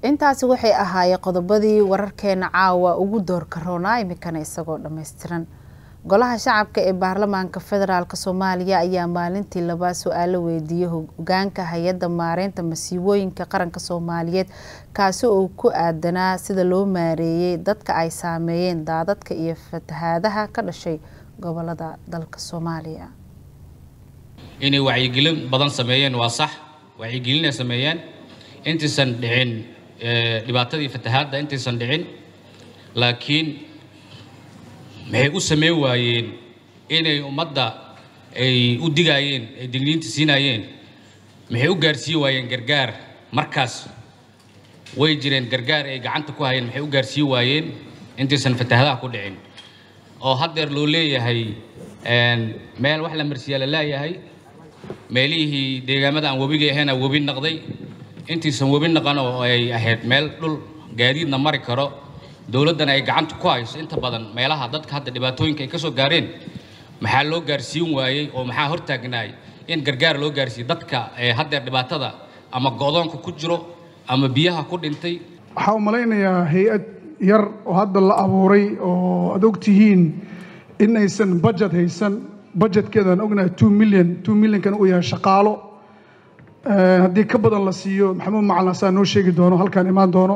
intaasi waxay ahaayeen qodobadii wararkeena caawa ugu doorka roonaa iminkana isagoo dhammaystiran golaha shacabka ee baarlamaanka federaalk soomaaliya ayaa maalintii labaa su-aalo weydiiyey hogaanka hay-adda maareynta masiibooyinka qaranka soomaaliyeed kaasi oo ku aadanaa sida loo maareeyay dadka ay saameeyeen daadadka iyo fatahaadaha ka dhashay gobolada dalka soomaaliya inay wacyigelin badan sameeyeen waa sax wacyigelin ay sameeyeen intaysan dhicin dhibaatadii fatahaadda intaysan dhicin laakiin maxay u sameyn waayeen inay ummadda ay u digaayeen ay digniinta siinaayeen maxay u gaarsiin waayeen gargaar markaas way jireen gargaar ay gacanta ku hayeen maxay u gaarsiin waayeen intaysan fatahaadaha ku dhicin oo haddeer loo leeyahay meel wax la marsiyaa la leeyahay meelihii deegaamada aan webiga ahayna webi naqday intaysan webi naqan oo ay ahayd meel dhul gaadiidna mari karo dowladdana ay gacanta ku hayso inta badan meelaha dadka hadda dhibaatooyinka ay ka soo gaareen maxaa loo gaarsiin waayey oo maxaa hortaagnaay in gargaar loo gaarsiiyo dadka ee haddeer dhibaatada ama go'doonka ku jiro ama biyaha ku dhintay waxaa u malaynayaa hay-ad yar oo hadda la abuuray oo aad og tihiin in aysan budget haysan budgetkeedaan ognahay two million two millionkan uu yahay shaqaalo haddii ka badan la siiyo maxamuud macalin asaa noo sheegi doono halkaan imaan doono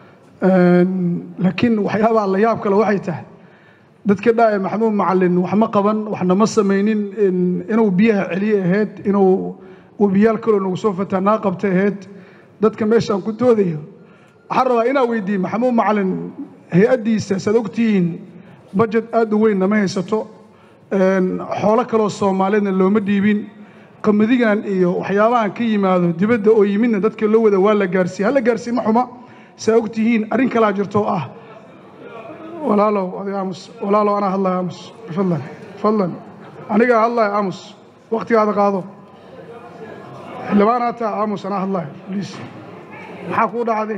laakiin waxyaabaha la yaab kale waxay tahay dadka dhaaya maxamuud macalin wax ma qaban waxna ma samaynin inuu biyaha celiye ahayd inuu webiyaal kaloo nagu soo fatahnaa qabta ahayd dadka meeshaan ku doodayo waxaan rabaa inaa weydiiye maxamuud macalin hay-addiisa saad ogtihiin budget aada u weynna ma haysato xoolo kaloo soomaaliyeedna looma dhiibin qamadigan iyo waxyaabahan ka yimaado dibadda oo yimidna dadka loo wada waa la gaarsiiye hala gaarsiiye ma xuma saa og tihiin arrin kalaa jirto oo ah walaalow adiga aamus walaalow anaa hadlaya aamus bifadlan fadlan anigaa hadlaya aamus waktigaada qaado xildhibaanaa taa aamus anaa hadlaya bliis maxaa kuu dhacday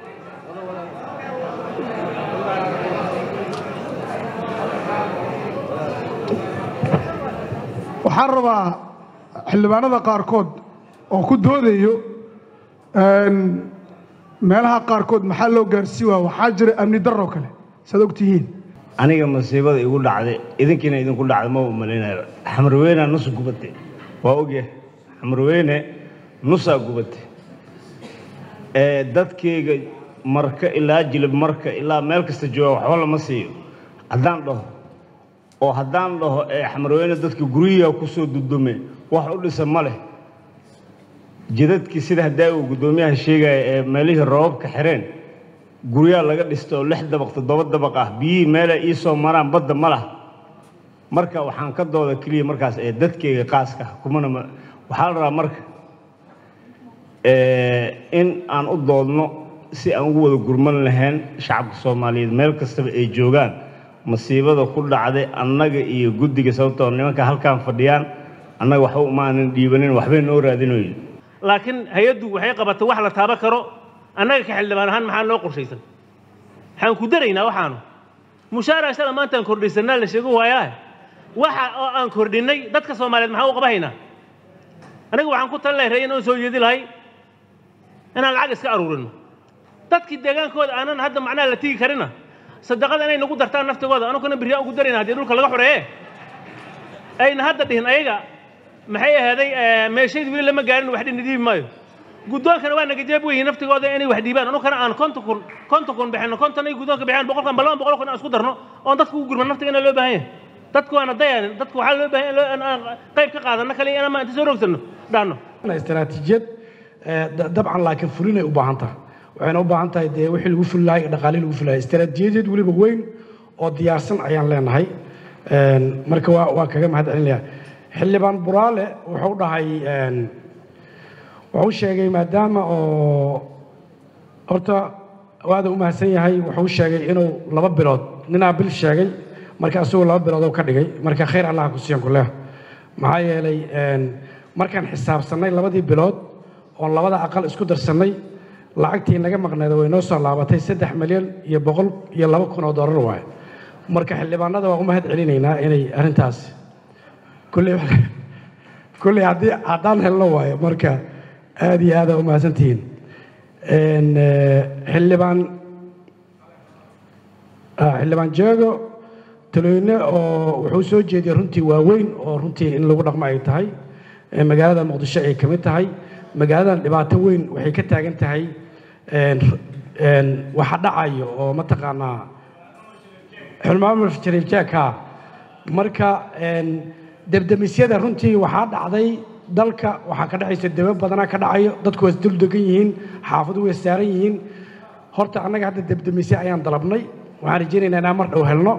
waxaan rabaa xildhibaanada qaarkood oo ku doodayo meelaha qaarkood maxaa loo gaarsii waa waxaa jira amni daroo kale saad og tihiin aniga masiibada igu dhacday idinkiina idinku dhacday ma umalaynayo xamarweyna nus gubatay waa ogyahay xamarweyne nusaa gubatay dadkayga marka ilaa jilib marka ilaa meel kasta jooga waxba lama siiyo haddaan dhaho oo haddaan dhaho ee xamarweyne dadka guryiha ku soo dudume wax u dhisa ma leh jidadkii sida haddaa uu guddoomiyaha sheegaya ee meelihii roobabka xireen guryaa laga dhista oo lix dabaq toddoba dabaq ah biyihii meelay ii soo maraan badda ma lah marka waxaan ka dooda keliya markaas ee dadkayga qaaska kumana waxaa la rabaa marka in aan u doodno si aan ugu wada gurman lahayn shacabka soomaaliyeed meel kastaba ay joogaan masiibada ku dhacday annaga iyo guddiga sababtoo nimanka halkaan fadhiyaan annaga waxba umaanan dhiibanin waxbay noo raadinoyin laakiin hay-addu waxay qabatay wax la taaban karo annaga ka xildhibaan ahaan maxaa noo qorshaysan waxaan ku daraynaa waxaanu mushaara shala maantaan kordhisanaa la sheego waayaa waxa oo aan kordhinnay dadka soomaaliyeed maxaa u qabahaynaa aniga waxaan ku tali lahay ra'yin oon soo jeedi lahay inaan lacag iska aruurino dadkii deegaankooda aanan hadda macnaha la tigi karina sadaqada inay nagu dartaan naftigooda anuguna biryaa ugu darayna haddii dhulka laga xoreeye ayna hadda dhihin ayaga maxay ahaaday meeshayd weli lama gaarin wax dhina dhiibi maayo guddoonkana waa naga jeeb weyihin naftigooda inay wax dhiibaan anugana aan konton kun konton kun bixino konton ay guddoonka bixiyaan boqolkan ba laba boqol kun aan isku darno oon dadka ugu gurman naftigana loo baahan yahay dadku waana dayaanin dadku waxaa loo baahan yahay in aan qayb ka qaadano kale inama inta soo roogsanno dhaanno istaraatiijiyad dabcan laakiin fulinay u baahan tahay waxayna u baahan tahay dee wixii lagu fuli lahay dhaqaalihii lagu fuli lahay istaraatiijiyadeed weliba weyn oo diyaarsan ayaan leenahay marka waa waa kaga mahad celinayaa xildhibaan buraale wuxuu dhahay wuxuu sheegay maadaama oo horta waada u mahadsan yahay wuxuu sheegay inuu laba bilood ninaa bil sheegay marka asagoo laba bilood oo ka dhigay marka khayr allah ku siiyan kuleh maxaa yeelay markaan xisaabsannay labadii bilood oon labada aqal isku darsannay lacagtii naga maqneeda way noo soo laabatay saddex milyan iyo boqol iyo laba kun oo dollar waaye marka xildhibaanada waa u mahad celinaynaa inay arrintaas kulley kulley haddii haddaan helno waayo marka aad iyo aada u mahadsantihiin xildhibaan xildhibaan jeego talooyne oo wuxuu soo jeediyay runtii waaweyn oo runtii in lagu dhaqmo ay tahay magaalada muqdisho ay ka mid tahay magaaladan dhibaato weyn waxay ka taagan tahay waxa dhacayo oo mataqaanaa xulmaamul jariifjeeka marka debdemisyada runtii waxaa dhacday dalka waxaa ka dhacaysa debe badanaa ka dhacayo dadku waa isdul degan yihiin xaafadu way saaran yihiin horta annaga hadda debdemisye ayaan dalabnay waxaan rajaynaynaa inaan mar dhow helno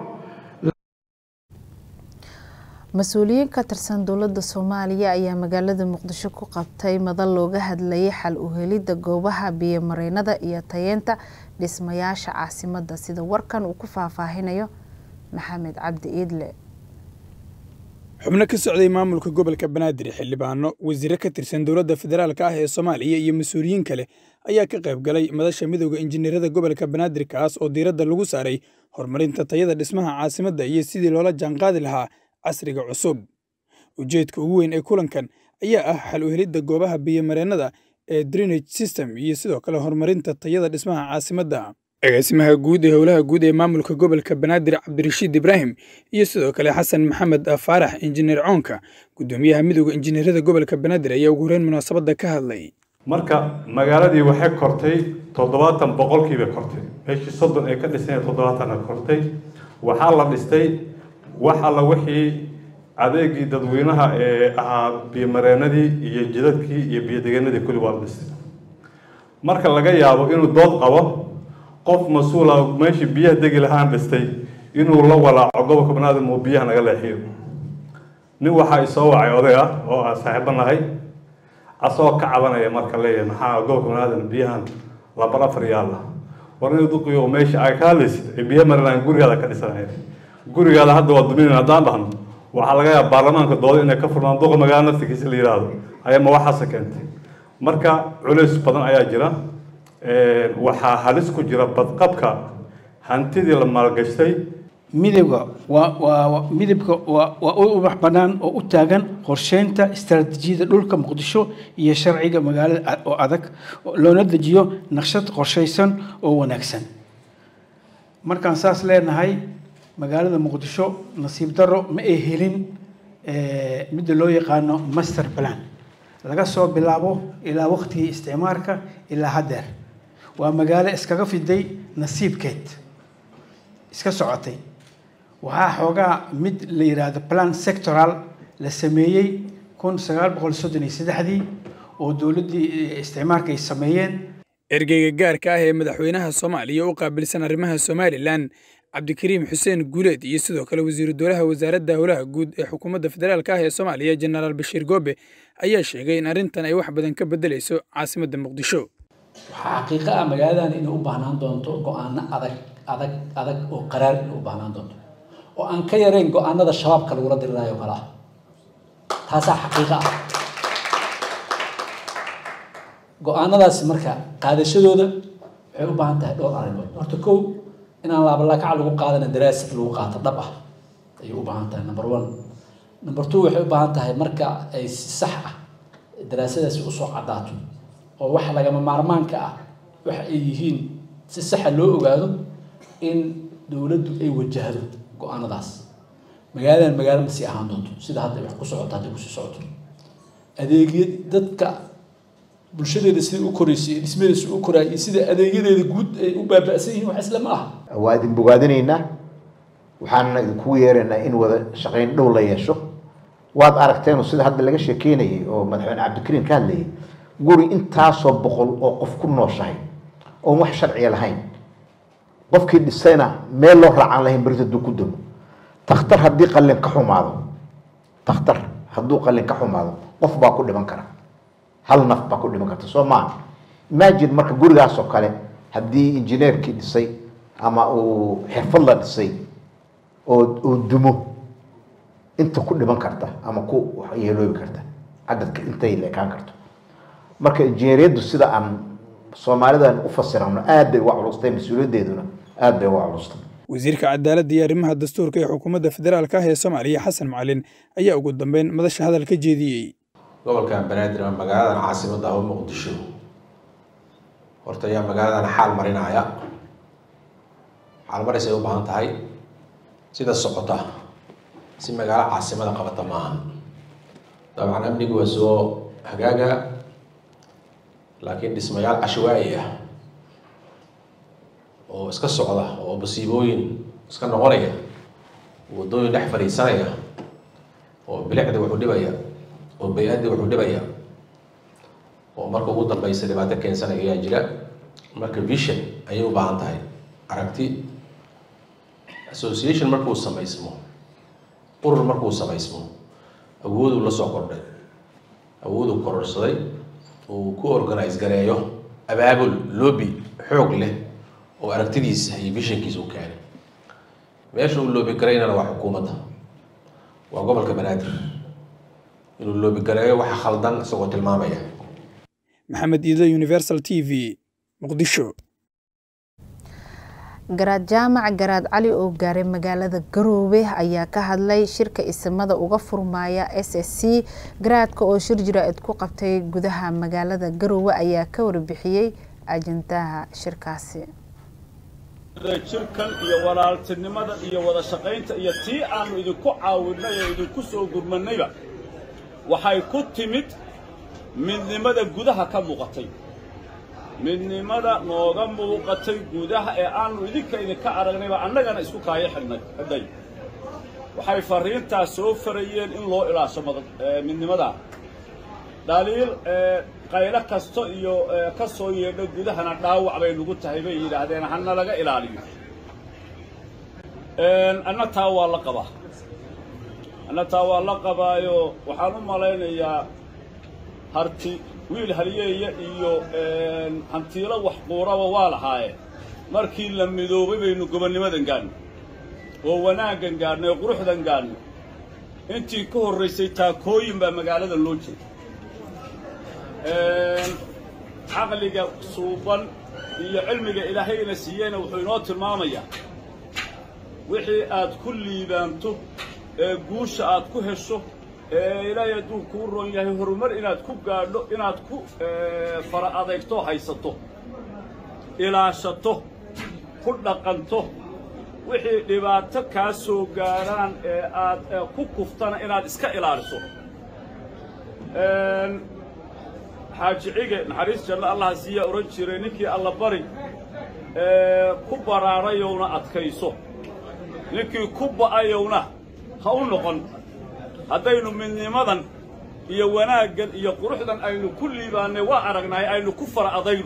mas-uuliyiin ka tirsan dowladda soomaaliya ayaa magaalada muqdisho ku qabtay madal looga hadlayay xal u helidda goobaha biyomareynada iyo tayeenta dhismayaasha caasimadda sida warkan uu ku faahfaahinayo maxamed cabdi iidle xubno ka socday maamulka gobolka banaadir xildhibaano wasiire ka tirsan dowladda federaalka ah ee soomaaliya iyo mas-uuliyiin kale ayaa ka qayb galay madasha midooda injineerada gobolka banaadir kaas oo diiradda lagu saaray horumarinta tayada dhismaha caasimadda iyo sidii loola jaanqaadi lahaa casriga cusub ujeedka ugu weyn ee kulankan ayaa ah xal u helidda goobaha biyomareennada ee drenage system iyo sidoo kale horumarinta tayada dhismaha caasimadda agaasimaha guud ee howlaha guud ee maamulka gobolka banaadir cabdirashiid ibraahim iyo sidoo kale xasan maxamed faarax injineer coonka guddoomiyaha midooda injineerada gobolka banaadir ayaa ugu horeyn munaasabadda ka hadlay marka magaaladii waxay kortay toddobaatan boqolkiiba kortay meeshii soddon ay ka dhiseen toddobaatanna kortay waxaa la dhistay wax alla wixii adeegii dadweynaha ee ahaa biyomareenadii iyo jidadkii iyo biyodegenadii kulli waa la dhistay marka laga yaabo inuu dood qabo qof mas-uula meeshii biyaha degi lahaan dhistay inuu la walaaco gobolka banaadir uu biyaha naga leexiyo nin waxaa isoo wacay oday ah oo aan saaxiibo nahay asagoo ka cabanaya marka leeyahay maxaa gobolka banaadir biyahan lambar afar yaalla war inuu duqiyo meesha ay ka hadlaysid ee biyaha marilaan gurigaada ka dhisanaya gurigaada hadda waa duminayn haddaan dhahno waxaa laga yaaba baarlamaanka dooda inay ka furmaan duqa magaala naftigiisa la yidhaahdo ayaa ma waxaase keentay marka culays badan ayaa jira waxaa halis ku jira badqabka hantidii la maalgashtay midowga waa waa midabka waa waa u ubax bannaan oo u taagan qorsheynta istaraatiijiyada dhulka muqdisho iyo sharciga magaalada oo adag loona dejiyo naqshad qorshaysan oo wanaagsan markaan saas leenahay magaalada muqdisho nasiib darro ma ay helin midda loo yaqaano master plan laga soo bilaabo ilaa waqtigii isticmaarka ilaa haddeer waa magaalo iskaga fiday nasiibkeed iska socotay waxaa xoogaa mid la yidhaahdo plan sectoral la sameeyey kun sagaal boqol soddon iyo saddexdii oo dowladdii isticmaarka ay sameeyeen ergeyga gaarka ah ee madaxweynaha soomaaliya u qaabilsan arrimaha somalilan cabdikariim xuseen guuleed iyo sidoo kale wasiiru dowlaha wasaaradda howlaha guud ee xukuumadda federaalka ah ee soomaaliya jenaraal bashiir goobe ayaa sheegay in arrintan ay wax badan ka beddelayso caasimadda muqdisho waxaa xaqiiqo ah magaaladan inay u baahnaan doonto go-aano adag adag adag oo qaraar inay u baahnaan doonto oo aan ka yarayn go-aanada shabaabka lagula diriraayo kale ah taasaa xaqiiqo ah go-aanadaasi marka qaadashadooda waxay u baahan tahay dhowr arrimood horta kow inaan laabalakac lagu qaadana daraasad lagu qaato dhab ah ayay u baahan tahay number one number two waxay u baahan tahay marka ay si sax ah daraasadaasi usoo caddaato oo waxa lagama maarmaanka ah waxa ay yihiin si saxa loo ogaado in dowladdu ay wajahdo go-aanadaas magaaladan magaalo ma sii ahaan doonto sida hadda wax ku socoto hadday kusii socoto adeegya dadka bulshadeeda siday u koraysay iyo dhismadeeda si u koraay iyo sida adeegyadeeda guud ay u baaba'san yihiin wax isla ma aha waa idin bogaadinaynaa waxaana idinkugu yeeraynaa in wada shaqayn dhow la yeesho waad aragteenu sida hadda laga sheekeynayay oo madaxweyne cabdikariim ka hadlayay guri intaasoo boqol oo qof ku nooshahay oon wax sharciya lahayn qofkii dhisayna meel loo raacaan lahayn berita hadduu ku damo takhtar haddii qallin ka xumaado takhtar hadduu qallin ka xumaado qof baa ku dhiman kara hal naf baa ku dhiman karta soo maaha imagine marka gurigaasoo kale haddii injineerkii dhisay ama uu xirfad la dhisay oo uu dumo inta ku dhiman karta ama ku yeeloobi karta cadadka intay leekaan karto marka injineeriyaddu sida aan soomaalidan u fasirano aad bay uga culustay mas-uuliyaddeeduna aad bay uga culustay wasiirka cadaaladda iyo arrimaha dastuurka ee xukuumadda federaalka ah ee soomaaliya xasan macalin ayaa ugu dambeyn madasha hadal ka jeediyey gobolkan banaadir ama magaaladan caasimadda ah oo muqdisho horta ayaa magaaladan xaal marinaya xaal maris ay u baahan tahay sida socota si magaalo caasimada qabata maahan dabcan amnigu waa soo hagaaga laakiin dhismayaal cashawaa'i ah oo iska socda oo musiibooyin iska noqonaya waddooyin dhex fadhiisanaya oo bilicda wuxuu dhibaya oo bay-adda wuxuu dhibaya oo marka ugu dambeysa dhibaato keensanaya ayaa jira marka vision ayay u baahan tahay aragti association markuu samaysmo urur markuu samaysmo awooduu la soo kordhay awooduu kororsaday uu ku organize gareeyo abaabul lobby xoog leh oo aragtidiisa iyo visionkiisa u keenay meesha uu loobi garaynana waa xukuumadda waa gobolka banaadir inuu loobi gareeyo waxa khaldan isagoo tilmaamaya maxamed iido universal t v muqdisho garaad jaamac garaad cali oo gaaray magaalada garoobe ayaa ka hadlay shirka isimada uga furmaya s s c garaadka oo shir jira-id ku qabtay gudaha magaalada garoowe ayaa ka warbixiyey ajandaha shirkaasi jirkan iyo walaaltinimada iyo wada shaqaynta iyo tii aanu idinku caawinay oo idinku soo gurmannayba waxay ku timid midnimada gudaha ka muuqatay midnimada nooga muuqatay gudaha ee aanu idinka idinka aragnayba annagana isku kaayo xidhnay xidhay waxay farriintaas soo farayeen in loo ilaasho midnimadaa dhaliil qaylo kasta iyo ka soo yeedho gudahana dhaawac bay nagu tahay bay yidhaahdeen hana laga ilaaliyo anna taa waa la qabaa anna taa waa la qabaayo waxaan u malaynayaa harti wiil halyeeya iyo hantiilo wax quuraba waa lahaayeen markii la midoobay baynu gobonnimadan gaadhnay oo wanaaggan gaadhnay oo quruxdan gaadhnay intii ka horraysay taakooyin baa magaalada loo jeeda caqliga suuban iyo cilmiga ilaahayna siiyeyna wuxuu inoo tilmaamayaa wixii aad ku liibaanto ee guusha aad ku hesho ee ilaahay hadduu kuu roon yahay horumar inaad ku gaadho inaad ku fara adeegto haysato ilaashato ku dhaqanto wixii dhibaato kaa soo gaadhaan ee aad ku kuftana inaad iska ilaaliso xaaji cige naxariis janno allaha siiyaa odhan jiray ninkii alla bari ku baraarayowna adkayso ninkii ku ba'ayowna ha u noqon haddaynu midnimadan iyo wanaaggan iyo quruxdan aynu ku liibaannay waa aragnahay aynu ku fara adayno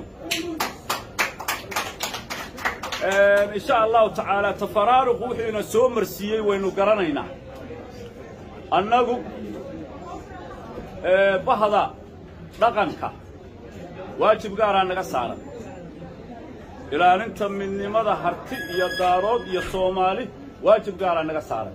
insha allahu tacaala tafaraaruqu wuxuu ina soo marsiiyey waynu garanaynaa annagu bahda dhaqanka waajib gaaraa naga saaran ilaalinta midnimada harti iyo daarood iyo soomaali waajib gaaraa naga saaran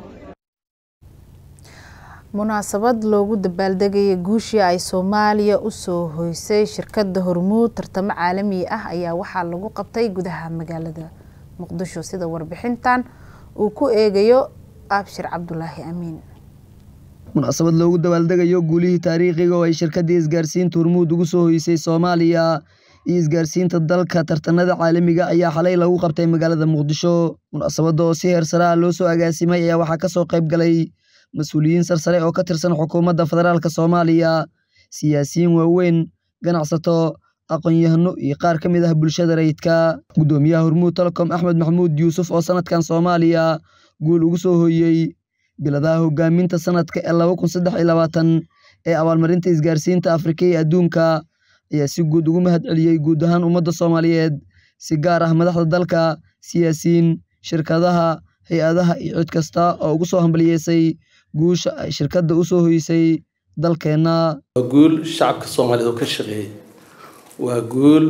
munaasabad loogu dabaaldegaya guushii ay soomaaliya usoo hoysay shirkadda hormuud tartamo caalami ah ayaa waxaa lagu qabtay gudaha magaalada muqdisho sida warbixintan uu ku eegayo abshir cabdulaahi amiin munaasabad loogu dabaaldegayo guulihii taariikhiga oo ay shirkaddii isgaarsiinta hormuud ugu soo hoysay soomaaliya iyo isgaarsiinta dalka tartanada caalamiga ayaa xalay lagu qabtay magaalada muqdisho munaasabadda oo si heer sare ah loo soo agaasimay ayaa waxaa kasoo qayb galay mas-uuliyiin sarsare oo ka tirsan xukuumadda federaalk soomaaliya siyaasiyiin waaweyn ganacsato aqoon-yahano iyo qaar ka mid ah bulshada rayidka guddoomiyaha hormuud telecom axmed maxamuud yuusuf oo sanadkan soomaaliya guul ugu soo hooyey biladaha hogaaminta sanadka ee laba kun saddex iyo labaatan ee abaalmarinta isgaarsiinta afrika iyo adduunka ayaa si guud ugu mahad celiyey guud ahaan ummadda soomaaliyeed si gaar ah madaxda dalka siyaasiyiin shirkadaha hay-adaha iyo cid kasta oo ugu soo hambaliyeysay guusha ay shirkadda u soo hoysay dalkeenna waa guul shacabka soomaaliyeed oo ka shaqeeyey waa guul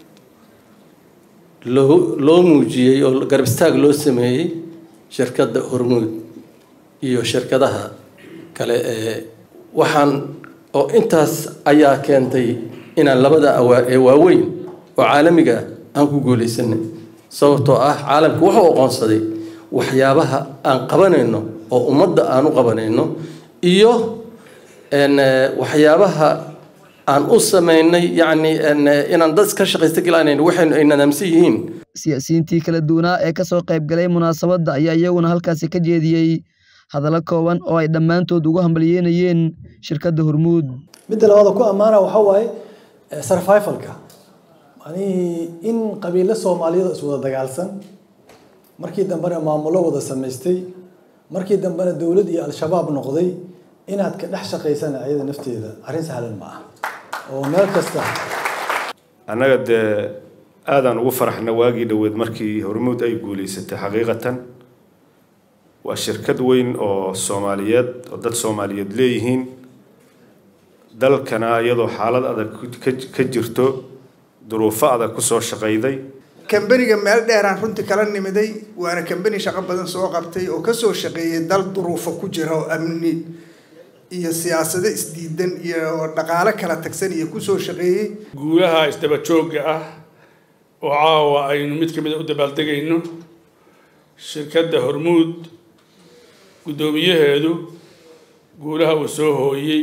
loo loo muujiyey oo garab istaag loo sameeyey shirkadda hormuud iyo shirkadaha kale ee waxaan oo intaas ayaa keentay inaan labada awaa ee waaweyn oo caalamiga aan ku guulaysanay sababtoo ah caalamku wuxuu aqoonsaday waxyaabaha aan qabanayno oo ummadda aan u qabanayno iyo waxyaabaha aan u sameynay yacni inaan dad ka shaqaysta galaanayn waxaynu ay nadaamsan yihiin siyaasiyiintii kala duwanaa ee kasoo qayb galay munaasabadda ayaa iyaguna halkaasi ka jeediyey hadallo kooban oo ay dhammaantood ugu hambalyeynayeen shirkadda hormuud midda labaada ku ammaana waxaa waaye survivalka manihii in qabiilo soomaaliyeed iswada dagaalsan markii dambena maamulo wada samaystay markii dambena dowlad iyo al-shabaab noqday inaad ka dhex shaqaysana ayada nafteeda arrin sahlan ma ah oo meel kasta annaga dee aadaan ugu faraxna waagii dhoweed markii hormuud ay guulaysatay xaqiiqatan waa shirkad weyn oo soomaaliyeed oo dad soomaaliyeed leeyihiin dalkana iyadoo xaalad adag ka jirto duruufo adag kusoo shaqayday kambaniga meel dheeraan runtii kala nimiday waana kambani shaqo badan soo qabtay oo kasoo shaqeeyay dal duruufo ku jira oo amni iyo siyaasado isdiidan iyo dhaqaalo kala tagsan iyo kusoo shaqeeyey guulaha isdaba joogga ah oo caawa aynu mid ka mid a u dabaaldegayno shirkadda hormuud guddoomiyaheedu guulaha uu soo hooyey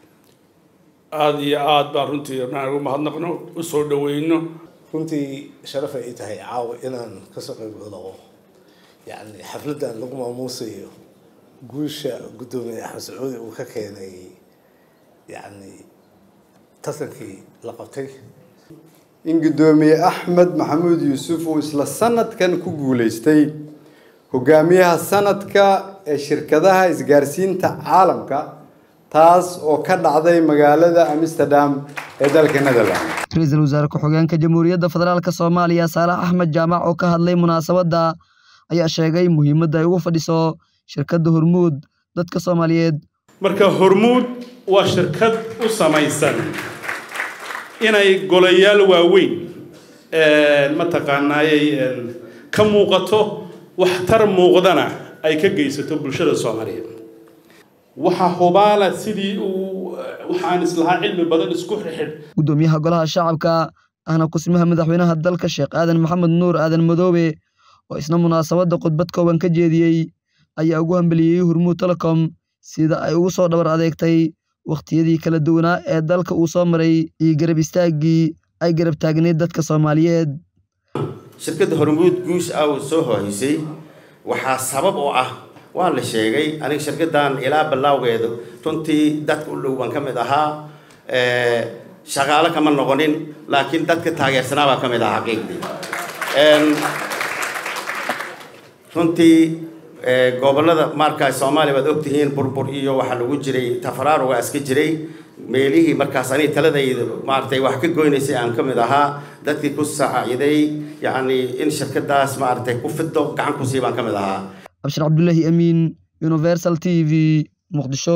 aada iyo aada baan runtii rabnaan ugu mahadnaqno u soo dhaweyno runtii sharaf ay tahay caawa inaan kasoo qayb galo yacni xafladdan lagu maamuusayo guusha guddoomiye axmed sacuudi uu ka keenay yacni tartankii la qabtay in guddoomiye axmed maxamuud yuusuf uu isla sanadkan ku guuleystay hogaamiyaha sanadka ee shirkadaha isgaarsiinta caalamka taas oo ka dhacday magaalada amsterdam ee dalka netherland ra-iisul wasaare ku-xigeenka jamhuuriyadda federaalk soomaaliya saalax axmed jaamac oo ka hadlay munaasabadda ayaa sheegay muhiimadda ay ugu fadhiso shirkadda hormuud dadka soomaaliyeed marka hormuud waa shirkad u samaysan inay golayaal waaweyn mataqaanaayay ka muuqato waxtar muuqdana ay ka geysato bulshada soomaaliyeed waxaa hubaala sidii uu waxaan islahaa cilmi badan isku xirxidh guddoomiyaha golaha shacabka ahna kusmaha madaxweynaha dalka sheekh aadan maxamed nuur aadan madoobe oo isna munaasabadda khudbad kooban ka jeediyey ayaa ugu hambeliyey hormuud telecom sida ay ugu soo dhabar adeegtay wakhtiyadii kala duwanaa ee dalka uu soo maray iyo garab istaaggii ay garab taagneyd dadka soomaaliyeed shirkadda hormuud guus ah uu soo hohaysay waxaa sabab oo ah waa la sheegay aniga shirkaddan ilaa ballawgeedu runtii dadka u dhow baan ka mid ahaa shaqaalo kama noqonin laakiin dadka taageersanaa baa ka mid ahaa xaqiiqdii runtii gobollada markaas soomaaliya waad ogtihiin burbur iyo waxaa lagu jiray tafaraaruga iska jiray meelihii markaas aniga taladayda maaragtay wax ka goynaysay aan ka mid ahaa dadkii ku saaciday yacni in shirkadaas maaragtay ku fido gacan ku sii baan ka mid ahaa abshir cabdullaahi amiin universal t v muqdisho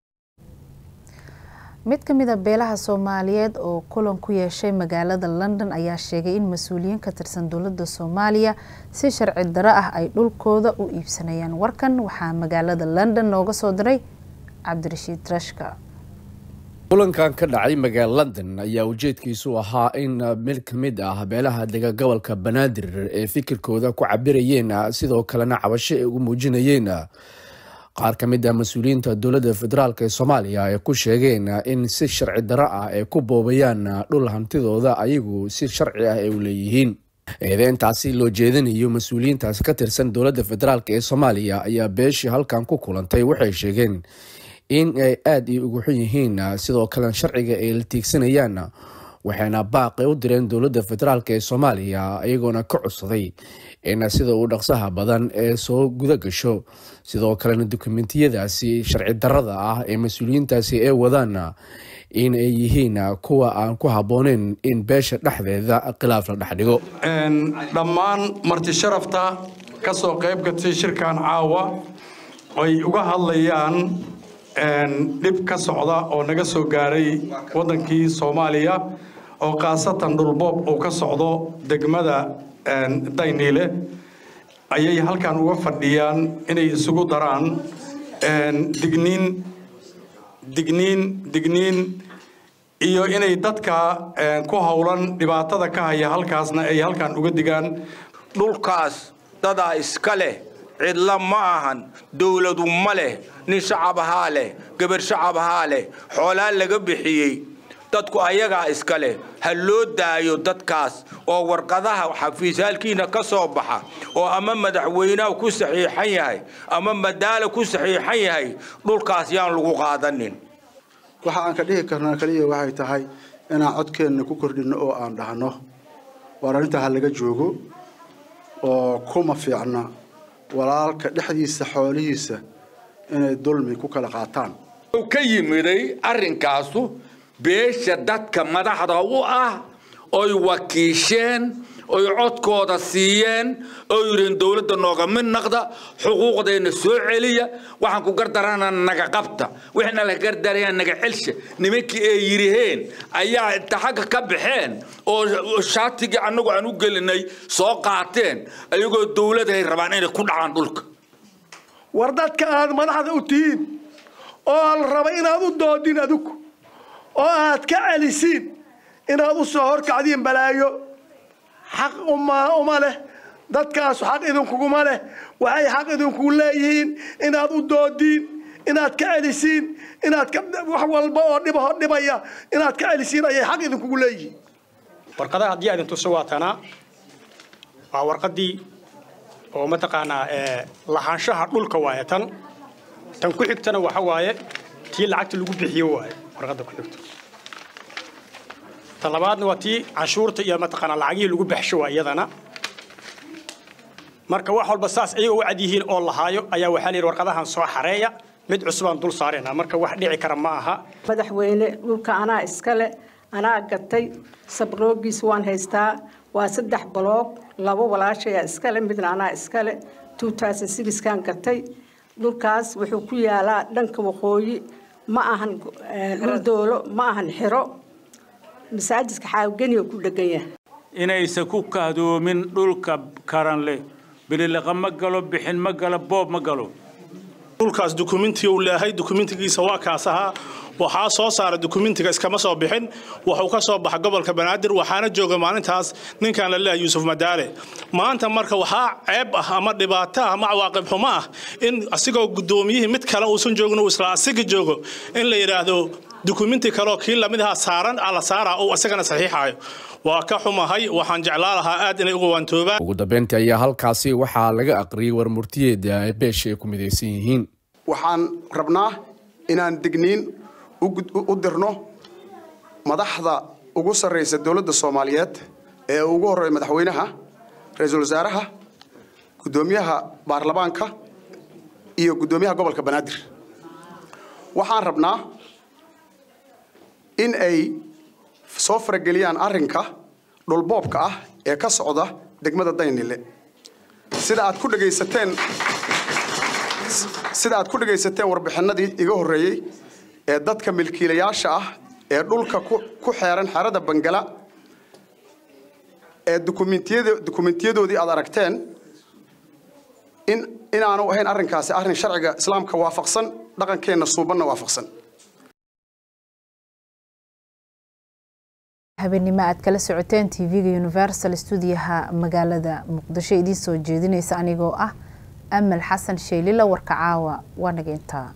mid ka mid a beelaha soomaaliyeed oo kulan ku yeeshay magaalada london ayaa sheegay in mas-uuliyiin ka tirsan dowladda soomaaliya si sharci daro ah ay dhulkooda u iibsanayaan warkan waxaa magaalada london nooga soo diray cabdirashiid rashka kulankan ka dhacay magaala london ayaa ujeedkiisu ahaa in mid ka mid ah beelaha dega gobolka banaadir ee fikirkooda ku cabirayeen sidoo kalena cabasho ay ugu muujinayeen qaar ka mid ah mas-uuliyiinta dowladda federaalk ee soomaaliya ay ku sheegeen in si sharci daro ah ay ku boobayaan dhul hantidooda ayagu si sharci ah ay u leeyihiin eedeyntaasi loo jeedinayo mas-uuliyiintaas ka tirsan dowladda federaalk ee soomaaliya ayaa beeshii halkan ku kulantay waxay sheegeen in ay aada i ugu xun yihiin sidoo kalena sharciga ay la tiigsanayaan waxayna baaqi u direen dowladda federaalk ee soomaaliya iyagoona ka codsaday in sida uu dhaqsaha badan ee soo guda gasho sidoo kalena dukumentiyadaasi sharci darada ah ee mas-uuliyiintaasi ay wadaan in ay yihiin kuwa aan ku habbooneyn in beesha dhexdeeda khilaaf la dhex dhigo dhammaan marti sharafta ka soo qayb gatay shirkan caawa ay uga hadlayaan dhib ka socda oo naga soo gaaray waddankii soomaaliya oo khaasatan dhulboob uu ka socdo degmada dayniile ayay halkan uga fadhiyaan inay isugu daraan digniin digniin digniin iyo inay dadka ku howlan dhibaatada ka haya halkaasna ay halkan uga digaan dhulkaas dadaa iska leh cidla ma ahan dowladu ma leh nin shacab ahaa leh gabar shacab ahaa leh xoolaa laga bixiyey dadku ayagaa iska leh ha loo daayo dadkaas oo warqadaha xafiisyaalkiina ka soo baxa oo ama madaxweynaha ku saxiixan yahay ama madaala ku saxiixan yahay dhulkaas yaan lagu qaadanin waxa aan ka dhihi karnaa kaliya waxay tahay inaan codkeenna ku kordhinno oo aan dhahno waar arrintaa ha laga joogo oo kuma fiicna walaalka dhexdiisa xoolihiisa inay dulmi ku kala qaataan ka yimiday arrinkaasu beesha dadka madaxda u ah oy wakiisheen oy codkooda siiyeen oo yidhiin dowladda nooga mid naqda xuquuqdeenna soo celiya waxaan ku gardarana naga qabta wixna la gardaraya naga celsha nimankii ay yidhiheen ayaa inta xagga ka baxeen oo shaatigii annagu aan u gelinay soo qaateen ayagoo dowladahay rabaan inay ku dhacaan dhulka war dadka aad madaxda u tihiin oo la raba inaad u doodin adigu oo aad ka celisiin inaad u soo horkacdiin balaayo xaq uma uma leh dadkaasu xaq idinkuguma leh waxay xaq idinkugu leeyihiin inaad u doodiin inaad ka celisiin inaad wax walba oo dhiba dhibaya inaad ka celisiin ayay xaq idinkugu leeyihiin warqadaha haddii aadin tuso waa tanaa waa warqadii oo mataqaanaa lahaanshaha dhulka waaye tan tan ku xigtana waxa waaye tii lacagta lagu bixiyo waaye warqadda ku xigto ta labaadna waa tii canshuurta iyo mataqaanaa lacagihii lagu baxsho waa iyadana marka wax walba saas ayagoo u cad yihiin oo lahaayo ayaa waxaa la yidhi warqadahan soo xareeya mid cusubaan dul saaraynaa marka wax dhici kara ma aha madaxweyne dhulka anaa iskale anaa gatay sabroogiis waan haystaa waa saddex baloog labo walaashayaa iskale midna anaa iskale kan gatay dhulkaas wuxuu ku yaalaa dhanka waqooyi ma ahan dhul doolo ma ahan xiro masaajidka xaawgeniga ku dhegan yahay inaysan ku kahdoomin dhulka karan leh bililiqa ma galo bixin ma galo boob ma galo dhulkaas dukumentiga uu leeyahay dukumentigiisa waa kaas ahaa waxaa soo saara dukumentiga iskama soo bixin wuxuu ka soo baxa gobolka banaadir waxaana jooga maalintaas ninkan la leeyahay yuusuf madaale maanta marka waxaa ceeb ah ama dhibaato ah ama cawaaqib xumo ah in asigoo guddoomiyihii mid kale uusan joogin uu isla asiga joogo in la yidhaahdo dukumenti kaleoo kii lamid ahaa saaran ala saaraa uu isagana saxiixaayo waa ka xumahay waxaan jeclaa lahaa aad inay uga waantoobaan ugu dambeyntii ayaa halkaasi waxaa laga aqriyey warmurtiyeeda ay beesha ay ku midaysan yihiin waxaan rabnaa inaan degniin u dirno madaxda ugu sarraysa dowladda soomaaliyeed ee ugu horreeya madaxweynaha ra-iisul wasaaraha guddoomiyaha baarlamaanka iyo guddoomiyaha gobolka banaadir waxaan rabnaa in ay soo farageliyaan arrinka dhulboobka ah ee ka socda degmada daynile sida aad ku dhegaysateen sida aad ku dhegaysateen warbixinadii iga horreeyey ee dadka milkiilayaasha ah ee dhulka ku xeeran xerada bangala ee dukumentiyadoodii aad aragteen in inaanu ahayn arrinkaasi arrin sharciga islaamka waafaqsan dhaqankeenna suubanna waafaqsan habeenimo aad kala socoteen tv-ga universal stuudiyaha magaalada muqdisho idiin soo jeedinaysa anigoo ah amal xasan sheylila warka caawa waa naga intaa